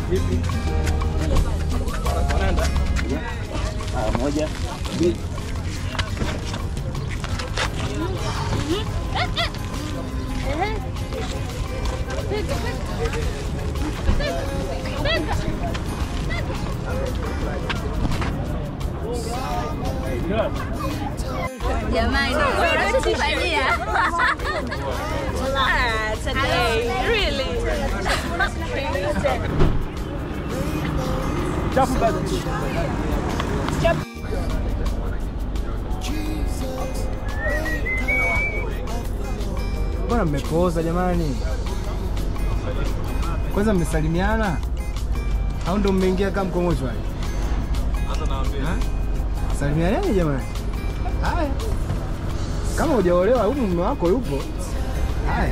Vipi? Wanaenda? Ah, moja, mbili. Jamani, unatufanyia. Ah, today, really? Chafu basi. Mbona mmepooza jamani? Kwanza mmesalimiana au ndo mmeingia kama mko mochwari? Ha? Salimianeni jamani. Haya, kama hujaolewa huyu mume wako yupo. Haya,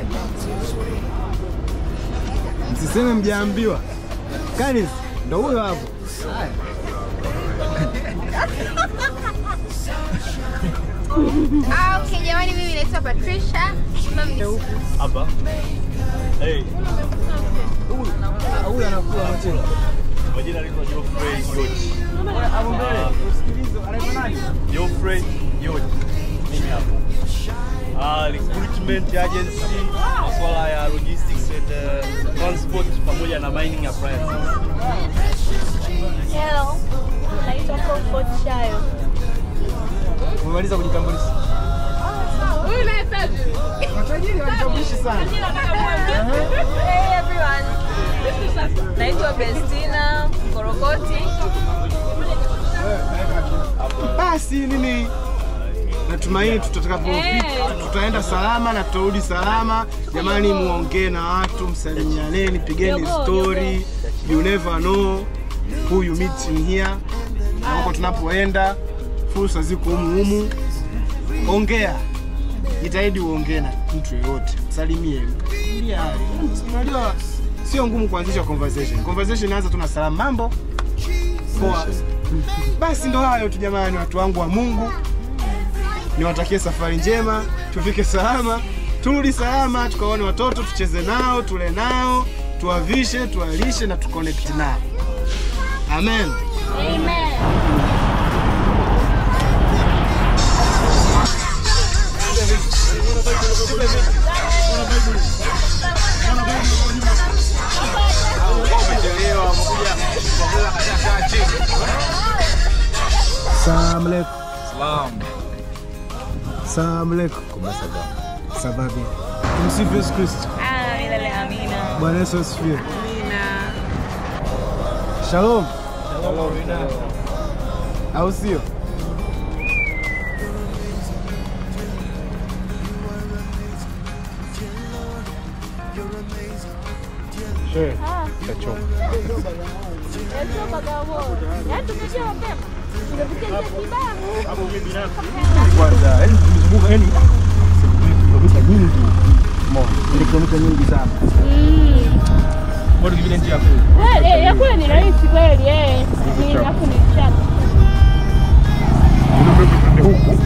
msiseme mjaambiwa. Kanis ndo huyo hapo. Haya. Ah, okay, jamani mimi naitwa Patricia. Mami Hapa. Hey, Huyu anakuwa machelo. majina anaitwa Geoffrey George. Hapo mbele, usikilize, anaitwa nani? Geoffrey George. Mimi hapo. Ah, recruitment agency, masuala ya logistics and uh, transport pamoja na mining appliances. Hello. Naitwa Comfort Shayo. Umemaliza kujitambulisha? Huyu naye tajiri. Matajiri wajitambulishi sana. Hey everyone. Naitwa Bestina Korokoti. Basi mimi natumaini tutakapofika tutaenda salama na tutarudi salama. Jamani, muongee na watu, msalimianeni, pigeni story. You never know who you meet in here, na huko tunapoenda fursa ziko humu humu. Ongea, jitahidi uongee na mtu yeyote, salimie, Mjulie hali. Unajua sio ngumu kuanzisha conversation. Conversation inaanza tu na salamu, mambo poa. Basi ndo hayo tu jamani, watu wangu wa Mungu, niwatakie safari njema, tufike salama, turudi salama, tukaone watoto, tucheze nao, tule nao, tuwavishe, tuwalishe na tuconnect nao. Amen. Salamu alaikum. Salam. Salamu alaikum. Sababu. Tumsifu Yesu Kristo. Ah, milele amina. Bwana Yesu asifiwe. Amina. Shalom. Au sio? kwanza yani tumezunguka yani kilomita nyingi Umeona? Ile kilomita nyingi sana bado kingine njia kuu ya kule ni rahisi kweli eh. Ni alafu ni chapa. huku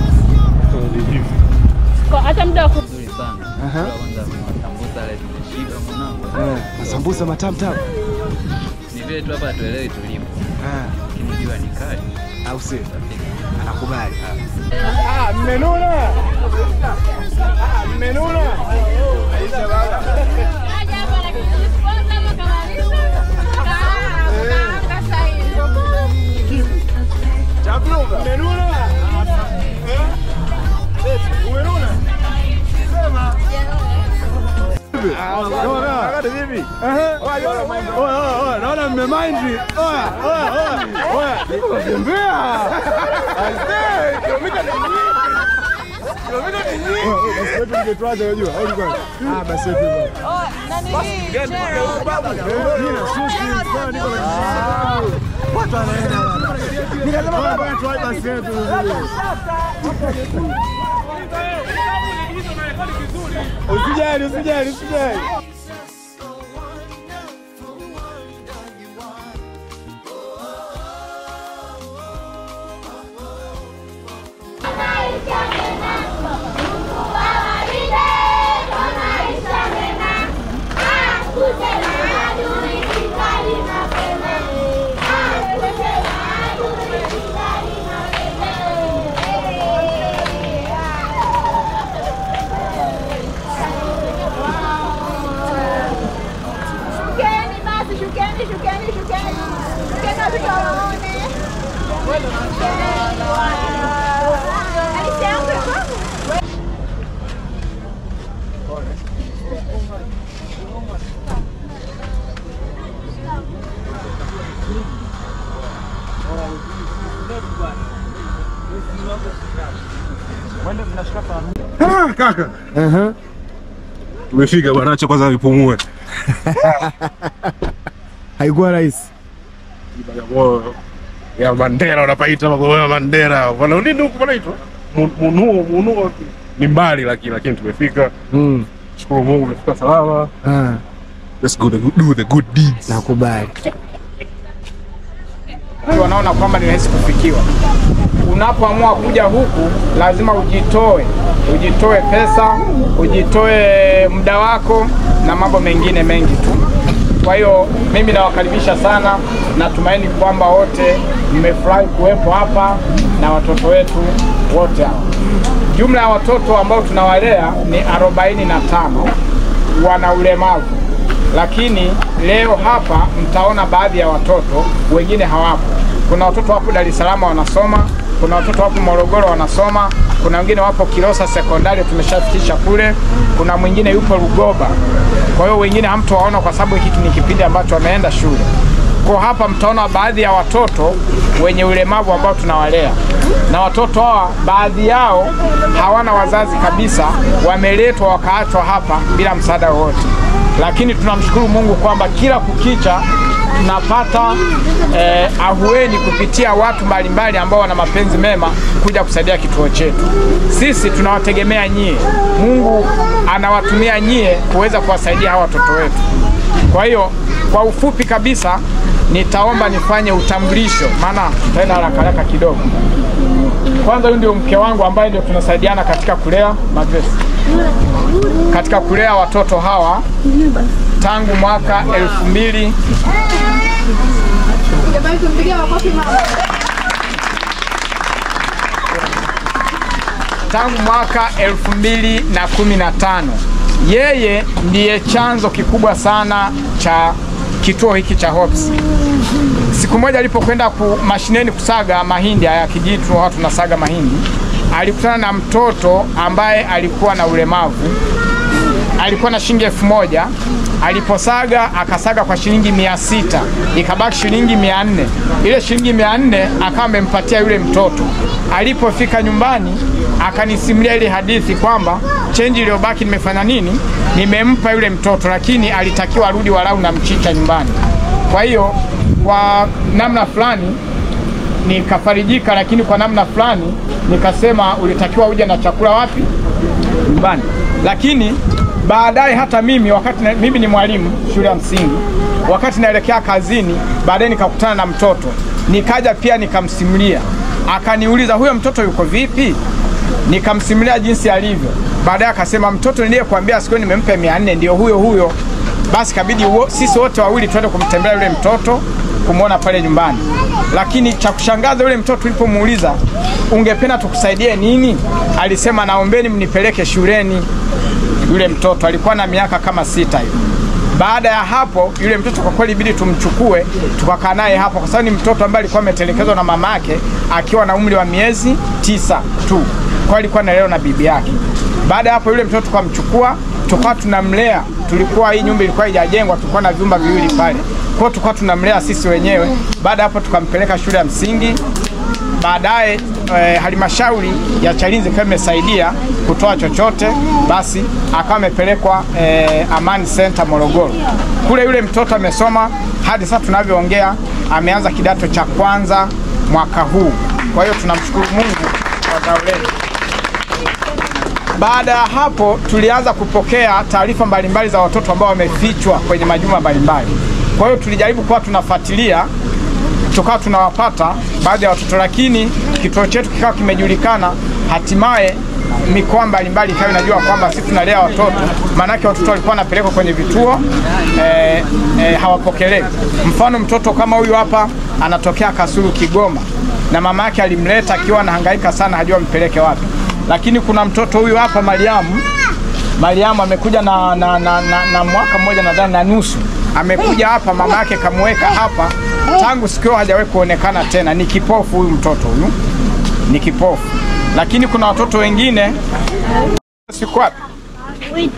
Kwa hata muda wa ku- Nzuri sana. Aha. Kwanza masambusa ile tumeshiba mwanangu. eh, masambusa matamu tamu Ni vile tu hapa hatuelewi tulipo. Ah, Lakini jua ni kali. au sio? Anakubali. Ah, mmenuna. Ah, mmenuna. Aisha baba. Chakula mmenuna. Eh? Umenuna? Sema. Wakati vipi? Naona mmemind. Oya, oya, oya. Oya, nimetembea. Aisee, kilomita ni nyingi. Kilomita ni nyingi. Basi wetu ningetuacha unajua. Au kwanza. Ah, basi wetu. Oh, nani hii? Gerald. Jina sushi kwa niko na Watu wanaenda bwana. Nikasema bwana tuache basi wetu. Usijali, usijali, usijali. Maisha mema, akute na adui, kikali mapema. Ah, kaka. Tumefika bwana, acha kwanza nipumue. Haikuwa rahisi. Bagamoyo ya Mandera unapaita Bagamoyo ya Mandera. Bwana nini huko panaitwa? Mu- Munuo, Munuo ni mbali lakini lakini tumefika. Mm. Shukuru Mungu tumefika salama. Ah, Let's go the, do the good deeds. nakubali. wanaona kwamba ni rahisi kufikiwa. Unapoamua kuja huku, lazima ujitoe, ujitoe pesa, ujitoe muda wako na mambo mengine mengi tu. Kwa hiyo mimi nawakaribisha sana, natumaini kwamba wote mmefurahi kuwepo hapa na watoto wetu wote hapa. Jumla ya watoto ambao tunawalea ni arobaini na tano wana ulemavu, lakini leo hapa mtaona baadhi ya watoto, wengine hawapo. Kuna watoto wapo Dar es Salaam wanasoma, kuna watoto wapo Morogoro wanasoma, kuna wengine wapo Kilosa sekondari tumeshafikisha kule, kuna mwingine yupo Lugoba. Kwa hiyo wengine hamtowaona kwa sababu hiki ni kipindi ambacho wameenda shule. Kwa hapa mtaona baadhi ya watoto wenye ulemavu ambao tunawalea, na watoto hawa baadhi yao hawana wazazi kabisa, wameletwa wakaachwa hapa bila msaada wowote, lakini tunamshukuru Mungu kwamba kila kukicha tunapata eh, ahueni kupitia watu mbalimbali ambao wana mapenzi mema kuja kusaidia kituo chetu. Sisi tunawategemea nyie, Mungu anawatumia nyie kuweza kuwasaidia hawa watoto wetu. Kwa hiyo kwa ufupi kabisa nitaomba nifanye utambulisho, maana tutaenda haraka haraka kidogo. Kwanza, huyu ndio mke wangu ambaye ndio tunasaidiana katika kulea Magresi, katika kulea watoto hawa tangu mwaka elfu mbili Jamani, tumpigie makofi mama. tangu mwaka elfu mbili na kumi na tano. Yeye ndiye chanzo kikubwa sana cha kituo hiki cha Hops. Siku moja alipokwenda ku mashineni kusaga mahindi haya kijitu, watu tunasaga mahindi, alikutana na mtoto ambaye alikuwa na ulemavu alikuwa na shilingi elfu moja aliposaga akasaga kwa shilingi mia sita ikabaki shilingi mia nne ile shilingi mia nne akawa amempatia yule mtoto alipofika nyumbani akanisimulia ile hadithi kwamba chenji iliyobaki nimefanya nini nimempa yule mtoto lakini alitakiwa arudi walau na mchicha nyumbani kwa hiyo kwa namna fulani nikafarijika lakini kwa namna fulani nikasema ulitakiwa uje na chakula wapi nyumbani. Lakini baadaye hata mimi wakati na, mimi ni mwalimu shule ya msingi, wakati naelekea kazini, baadaye nikakutana na mtoto, nikaja pia nikamsimulia, akaniuliza huyo mtoto yuko vipi? Nikamsimulia jinsi alivyo. Baadaye akasema mtoto niliyekuambia siku nimempa mia nne ndio huyo huyo. Basi kabidi wo, sisi wote wawili twende kumtembelea yule mtoto kumwona pale nyumbani. Lakini cha kushangaza yule mtoto tulipomuuliza ungependa tukusaidie nini, alisema naombeni mnipeleke shuleni. Yule mtoto alikuwa na miaka kama sita hivi. Baada ya hapo, yule mtoto kwa kweli ibidi tumchukue tukakaa naye hapo, kwa sababu ni mtoto ambaye alikuwa ametelekezwa na mama yake akiwa na umri wa miezi tisa tu, kwa alikuwa analelewa na bibi yake. Baada ya hapo, yule mtoto tukamchukua tukawa tunamlea. Tulikuwa hii nyumba ilikuwa haijajengwa, tulikuwa na vyumba viwili pale, kwa hiyo tulikuwa tunamlea sisi wenyewe. Baada ya hapo, tukampeleka shule ya msingi baadaye eh, halmashauri ya Chalinze ikawa imesaidia kutoa chochote, basi akawa amepelekwa eh, Amani Center Morogoro. Kule yule mtoto amesoma hadi sasa tunavyoongea, ameanza kidato cha kwanza mwaka huu. Kwa hiyo tunamshukuru Mungu kwa zao letu. Baada ya hapo tulianza kupokea taarifa mbalimbali za watoto ambao wamefichwa kwenye majumba mbalimbali. Kwa hiyo tulijaribu kuwa tunafuatilia tukawa tunawapata baadhi ya watoto, lakini kituo chetu kikawa kimejulikana, hatimaye mikoa mbalimbali ikawa inajua kwamba sisi tunalea watoto, maanake watoto walikuwa wanapelekwa kwenye vituo eh, eh, hawapokelewi. Mfano mtoto kama huyu hapa anatokea Kasulu, Kigoma, na mama yake alimleta akiwa anahangaika sana, hajua mpeleke wapi. Lakini kuna mtoto huyu hapa Mariamu, Mariamu amekuja na, na, na, na, na mwaka mmoja nadhani na nusu, amekuja hapa, mama yake kamweka hapa tangu siku hiyo hajawahi kuonekana tena. Ni kipofu huyu mtoto huyu, ni kipofu. Lakini kuna watoto wengine siku wapi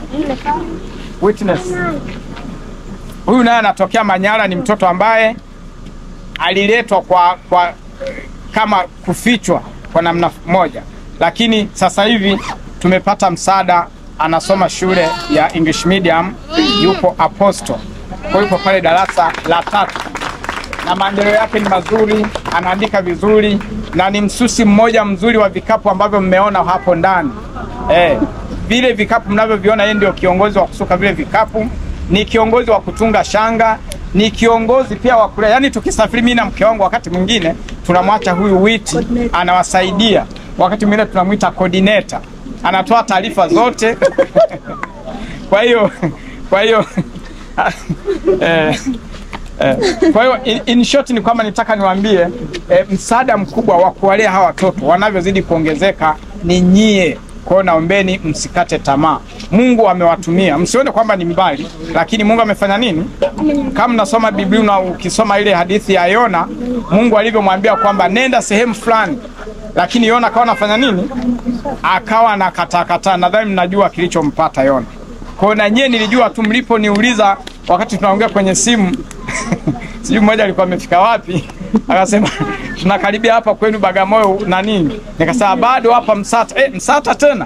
Witness. Huyu naye anatokea Manyara, ni mtoto ambaye aliletwa kwa, kwa kama kufichwa kwa namna moja, lakini sasa hivi tumepata msaada, anasoma shule ya English medium, yupo Apostle, kwa yupo pale darasa la tatu na maendeleo yake ni mazuri, anaandika vizuri na ni msusi mmoja mzuri wa vikapu ambavyo mmeona hapo ndani eh, vile vikapu mnavyoviona, yeye ndio kiongozi wa kusuka vile vikapu, ni kiongozi wa kutunga shanga, ni kiongozi pia wa kulea. Yani tukisafiri mimi na mke wangu, wakati mwingine tunamwacha huyu witi anawasaidia, wakati mwingine tunamwita coordinator, anatoa taarifa zote kwa hiyo kwa hiyo eh, Eh, kwa hiyo in, in short ni kwamba nitaka niwaambie eh, msaada mkubwa wa kuwalea hawa watoto wanavyozidi kuongezeka ni nyie. Kwa hiyo naombeni msikate tamaa. Mungu amewatumia, msione kwamba ni mbali, lakini Mungu amefanya nini? Kama nasoma Biblia na ukisoma ile hadithi ya Yona, Mungu alivyomwambia kwamba nenda sehemu fulani, lakini Yona akawa anafanya nini? Akawa anakataa. Nadhani mnajua kilichompata Yona. Kwa hiyo na nyie nilijua tu mliponiuliza wakati tunaongea kwenye simu sijui mmoja alikuwa amefika wapi, akasema tunakaribia hapa kwenu Bagamoyo na nini, nikasema bado hapa Msata. Eh, Msata tena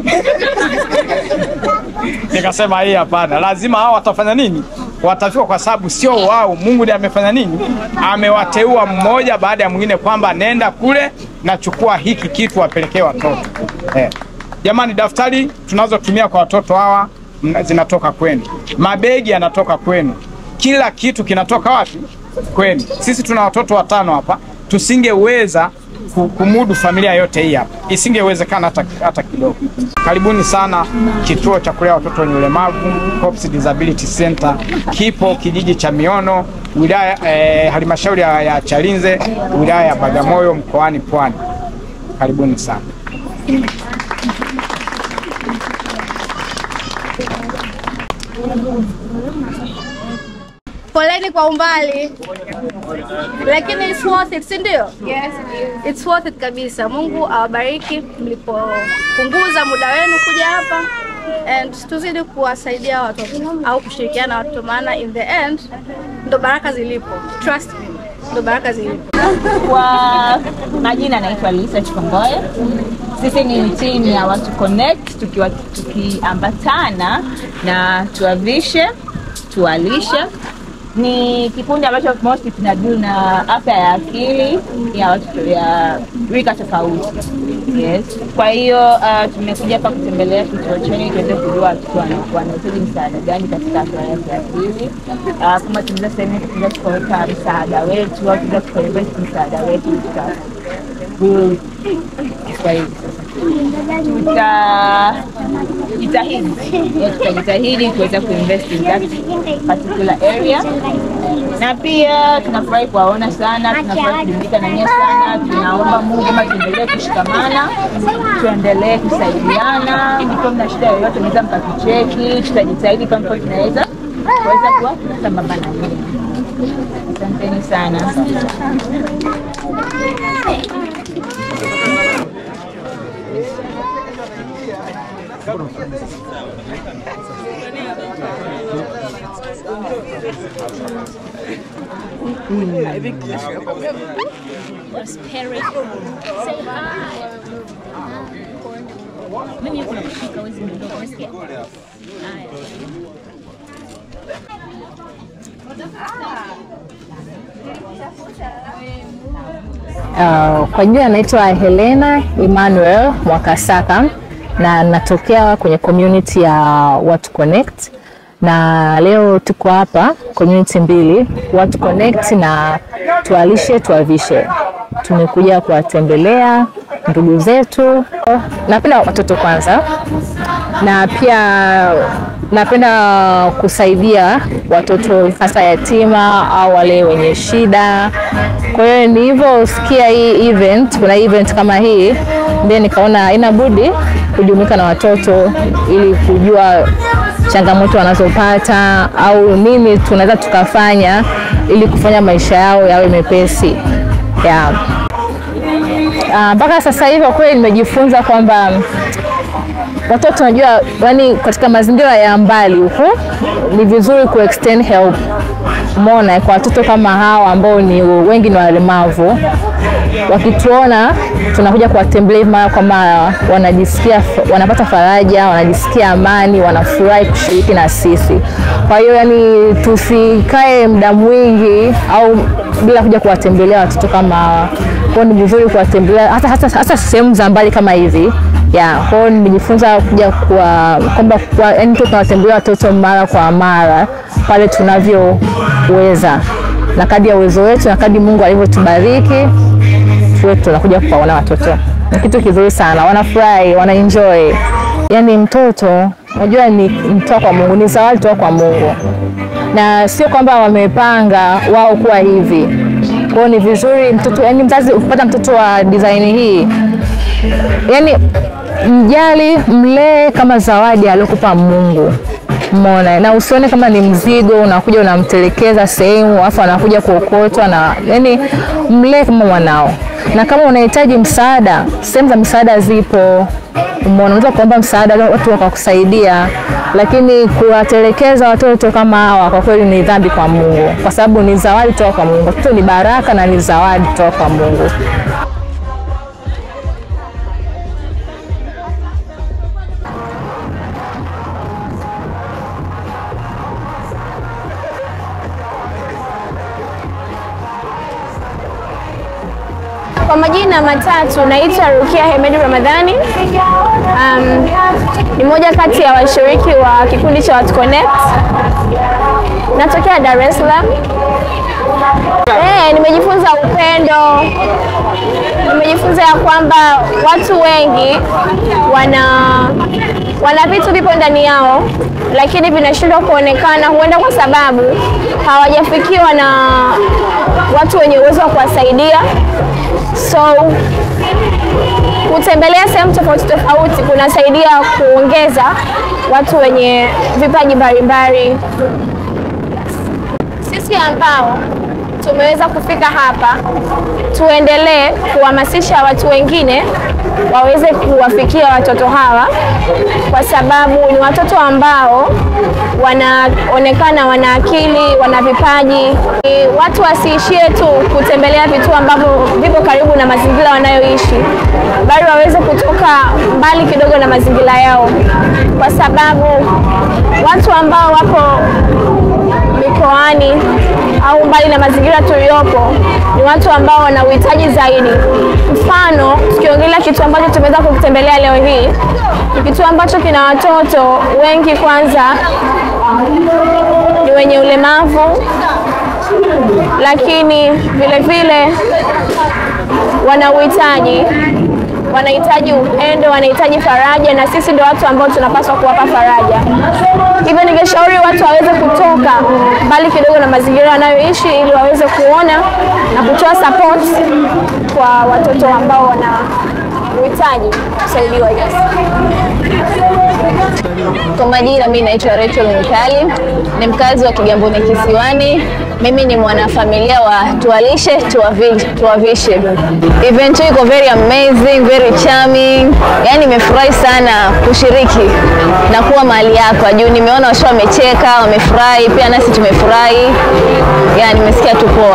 nikasema hii hapana, lazima hao watafanya nini? Watafika, kwa sababu sio wao, Mungu ndiye amefanya nini, amewateua mmoja baada ya mwingine, kwamba nenda kule na chukua hiki kitu wapelekee watoto eh. Jamani, daftari tunazotumia kwa watoto hawa mna- zinatoka kwenu, mabegi yanatoka kwenu, kila kitu kinatoka wapi? Kwenu. Sisi tuna watoto watano hapa, tusingeweza ku- kumudu familia yote hii hapa, isingewezekana hata, hata kidogo. Karibuni sana kituo cha kulea watoto wenye ulemavu Hope's Disability Center, kipo kijiji cha Miono, wilaya eh, halmashauri ya, ya Chalinze, wilaya ya Bagamoyo, mkoani Pwani. Karibuni sana. Poleni kwa umbali, lakini it's worth it, si ndio? Yes, it's worth it kabisa. Mungu awabariki mlipopunguza muda wenu kuja hapa and tuzidi kuwasaidia watoto au kushirikiana na watoto, maana in the end ndo baraka zilipo. Trust me, ndo baraka zilipo. Kwa majina naitwa Lisa Chikongoye. Sisi ni timu ya Watu Connect tukiwa tukiambatana na tuwavishe tuwalishe. Ni kikundi ambacho mostly tunadili na afya ya akili ya watoto ya rika tofauti. Yes. Kwa hiyo uh, tumekuja hapa kutembelea kituo chenu tuweze kujua watoto wana- wanahitaji msaada gani katika afya ya kiakili. Uh, kama tunaweza sehemu tunaweza tukaweka msaada wetu au tunaweza tukainvest msaada wetu katika huu Kiswahili tutajitahidi yeah, tutajitahidi kuweza kuinvest in that particular area, na pia tunafurahi kuwaona sana, tunafurahi kujumuika na nyie sana. Tunaomba Mungu kama tuendelee kushikamana, tuendelee kusaidiana. Mkiwa mna shida yoyote, mnaweza mkatucheki, tutajitahidi kama mkiwa tunaweza kuweza kuwa sambamba na nyie. Asanteni sana. Uh, kwa jina naitwa Helena Emmanuel Mwakasaka na natokea kwenye community ya Watu Connect, na leo tuko hapa community mbili, Watu Connect na Tualishe Tuwavishe. Tumekuja kuwatembelea ndugu zetu. Napenda watoto kwanza, na pia napenda kusaidia watoto hasa yatima au wale wenye shida. Kwa hiyo nilivyosikia hii event, kuna event kama hii, ndio nikaona haina budi kujumuika na watoto ili kujua changamoto wanazopata au nini tunaweza tukafanya ili kufanya maisha yao yawe mepesi yeah. Ah, mpaka sasa hivi kwa kweli nimejifunza kwamba watoto unajua, yani katika mazingira ya mbali huko ni vizuri ku extend help Umeona, kwa watoto kama hawa ambao ni wengi ni walemavu, wakituona tunakuja kuwatembelea mara kwa mara, wanajisikia wanapata faraja, wanajisikia amani, wanafurahi kushiriki na sisi. Kwa hiyo yani, tusikae muda mwingi au bila kuja kuwatembelea watoto kama hawa. Kwa hiyo ni vizuri kuwatembelea hata, hata, hata sehemu za mbali kama hivi ya kwa hiyo nimejifunza kuja kwa kwamba kwa, yani tu tunawatembelea watoto mara kwa mara pale tunavyoweza na kadi ya uwezo wetu na kadi Mungu alivyotubariki tuwe tunakuja kuwaona watoto. Ni kitu kizuri sana, wanafurahi, wanaenjoy. Yani mtoto unajua ni mtoa kwa Mungu, ni zawadi toka kwa Mungu, na sio kwamba wamepanga wao kuwa hivi. Kwa hiyo ni vizuri mtoto, yani mzazi ukipata mtoto wa design hii, yani mjali, mlee kama zawadi aliyokupa Mungu. Umeona, na usione kama ni mzigo unakuja unamtelekeza sehemu afu anakuja kuokotwa, na yani mlee kama mwanao, na kama unahitaji msaada, sehemu za msaada zipo. Umeona, unaweza kuomba msaada watu wakakusaidia, lakini kuwatelekeza watoto kama hawa kwa kweli ni dhambi kwa Mungu, kwa sababu ni zawadi toka kwa Mungu. Watoto ni baraka na ni zawadi toka kwa Mungu. Kwa majina matatu naitwa Rukia Hemedi Ramadhani. Um, ni moja kati ya washiriki wa kikundi cha Watu Connect. Natokea Dar es Salaam. Eh, nimejifunza upendo. Nimejifunza ya kwamba watu wengi wana wana vitu vipo ndani yao lakini vinashindwa kuonekana, huenda kwa sababu hawajafikiwa na watu wenye uwezo wa kuwasaidia. So kutembelea sehemu tofauti tofauti kunasaidia kuongeza watu wenye vipaji mbalimbali. Sisi ambao tumeweza kufika hapa, tuendelee kuhamasisha watu wengine waweze kuwafikia watoto hawa, kwa sababu ni watoto ambao wanaonekana wana akili, wana vipaji. Ni Watu wasiishie tu kutembelea vituo ambavyo vipo karibu na mazingira wanayoishi, bali waweze kutoka mbali kidogo na mazingira yao, kwa sababu watu ambao wapo mikoani au mbali na mazingira tuliyopo ni watu ambao wana uhitaji zaidi. Mfano, tukiongelea kitu ambacho tumeweza kukitembelea leo hii, ni kitu ambacho kina watoto wengi, kwanza ni wenye ulemavu, lakini vile vile wana uhitaji wanahitaji upendo, wanahitaji faraja, na sisi ndio watu ambao tunapaswa kuwapa faraja. Hivyo ningeshauri watu waweze kutoka mbali kidogo na mazingira wanayoishi ili waweze kuona na kutoa support kwa watoto ambao wana uhitaji kusaidiwa. Yes. Kwa majina mimi naitwa Rachel Mikali, ni mkazi wa Kigamboni Kisiwani. Mimi ni mwanafamilia wa Tuwalishe Tuwavi- Tuwavishe. Event hii iko very amazing, very charming. Yaani nimefurahi sana kushiriki na kuwa mahali hapa juu nimeona washo wamecheka, wamefurahi, pia nasi tumefurahi. Yaani nimesikia tu poa.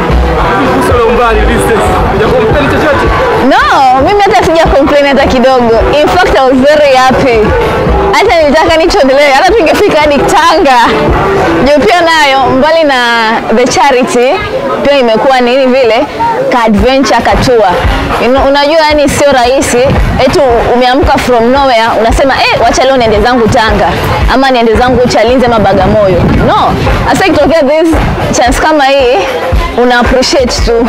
No, mimi hata sija complain hata kidogo. In fact, I was very happy. Hata nilitaka nichoendelee, hata tungefika hadi Tanga. Juu pia nayo mbali na the charity pia imekuwa nini vile ka adventure ka tour. You know, unajua yani sio rahisi eti umeamka from nowhere unasema eh, wacha leo niende zangu Tanga ama niende zangu Chalinze ama Bagamoyo. No, hasa ikitokea this chance kama hii una appreciate tu.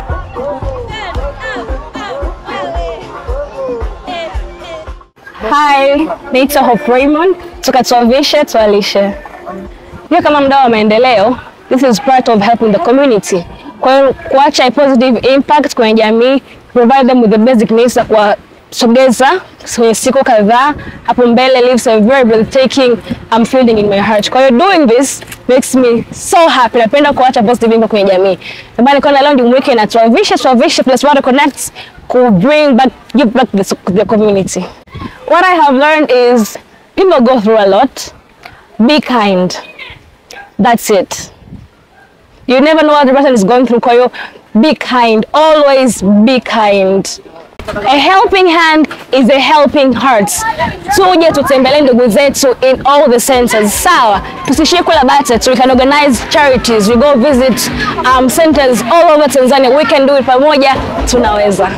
Hi, naitwa Hope Raymond kutoka Tuwavishe Tuwalishe. Hiyo kama mdau wa maendeleo, this is part of helping the community. Kwa hiyo kuacha a positive impact kwenye jamii, provide them with the basic needs za kuwasogeza kwenye siku kadhaa hapo mbele leaves a very breathtaking um, feeling in my heart. Kwa hiyo doing this makes me so happy. Napenda kuacha positive impact kwenye jamii. Ndio maana nikaona leo nimweke na Tuavishe Tuavishe plus Water Connect ku bring back give back the, the community. What I have learned is people go through a lot. Be kind. That's it. You never know what the person is going through. Kwa hiyo be kind. Always be kind. A helping hand is a helping heart. Tuje tutembelee ndugu zetu in all the centers. Sawa, tusishie kula bata tu. We can organize charities. We go visit um, centers all over Tanzania. We can do it pamoja, tunaweza.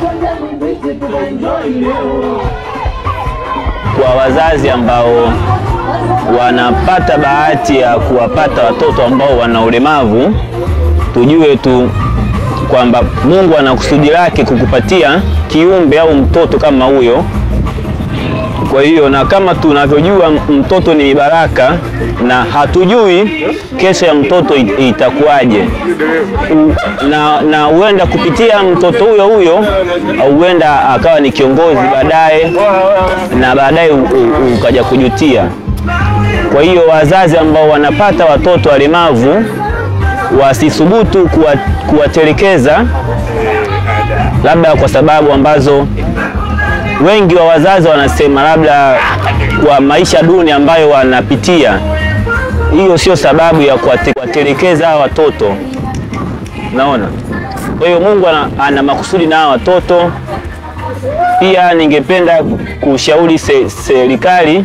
kwa wazazi ambao wanapata bahati ya kuwapata watoto ambao wana ulemavu, tujue tu kwamba Mungu ana kusudi lake kukupatia kiumbe au mtoto kama huyo. Kwa hiyo na kama tunavyojua mtoto ni baraka, na hatujui kesho ya mtoto it- itakuwaje, U- na na huenda kupitia mtoto huyo huyo au huenda akawa ni kiongozi baadaye, na baadaye u- u- ukaja kujutia. Kwa hiyo wazazi ambao wanapata watoto walemavu wasithubutu kuwa- kuwatelekeza, labda kwa sababu ambazo wengi wa wazazi wanasema labda kwa maisha duni ambayo wanapitia. Hiyo sio sababu ya kuwate- kuwatelekeza hawa watoto, naona. Kwa hiyo Mungu ana, ana makusudi na hawa watoto. Pia ningependa kushauri se- serikali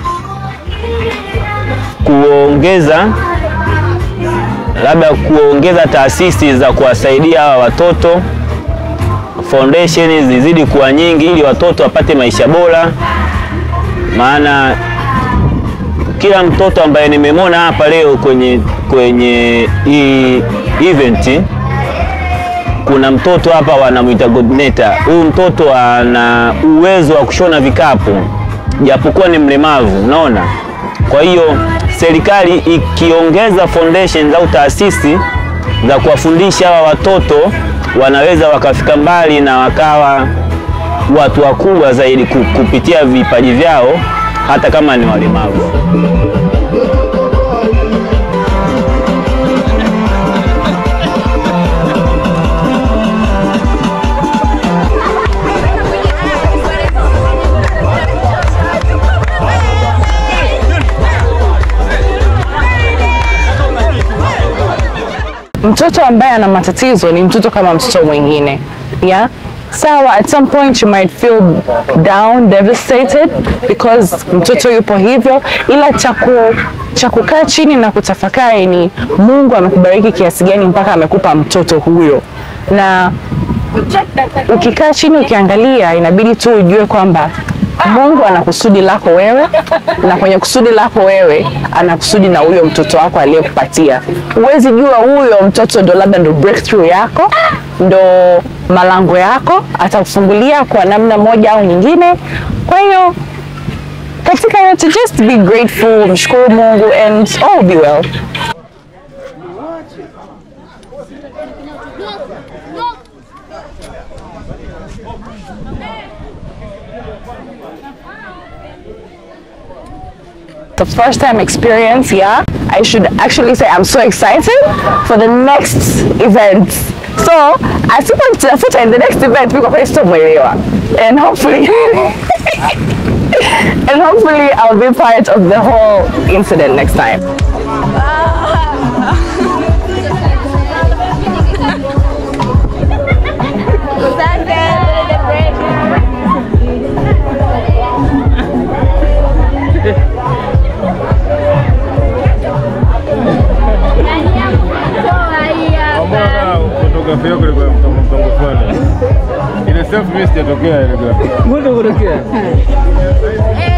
kuongeza labda kuongeza taasisi za kuwasaidia hawa watoto foundation zizidi kuwa nyingi ili watoto wapate maisha bora, maana kila mtoto ambaye nimemwona hapa leo kwenye kwenye hii event, kuna mtoto hapa wanamwita Godneta. Huyu mtoto ana uwezo wa kushona vikapu japokuwa ni mlemavu, unaona. Kwa hiyo serikali ikiongeza foundation au taasisi za kuwafundisha hawa watoto wanaweza wakafika mbali na wakawa watu wakubwa zaidi ku- kupitia vipaji vyao hata kama ni walemavu. mtoto ambaye ana matatizo ni mtoto kama mtoto mwingine yeah sawa at some point you might feel down devastated because mtoto yupo hivyo ila cha ku- cha kukaa chini na kutafakari ni mungu amekubariki kiasi gani mpaka amekupa mtoto huyo na ukikaa chini ukiangalia inabidi tu ujue kwamba mungu ana kusudi lako wewe na kwenye kusudi lako wewe ana kusudi na huyo mtoto wako aliyekupatia huwezi jua huyo mtoto ndo labda ndo breakthrough yako ndo malango yako atakufungulia kwa namna moja au nyingine kwa hiyo katika yote just be grateful mshukuru mungu and all will be well the first time experience, yeah, I should actually say I'm so excited for the next event. So, asipo nitafuta in the next event because I sitomwelewa. And hopefully and hopefully I'll be part of the whole incident next time. fotografi yako ilikuwa ya mtambo mtambo fulani. Ile selfie mimi sijatokea ile. Mbona kutokea?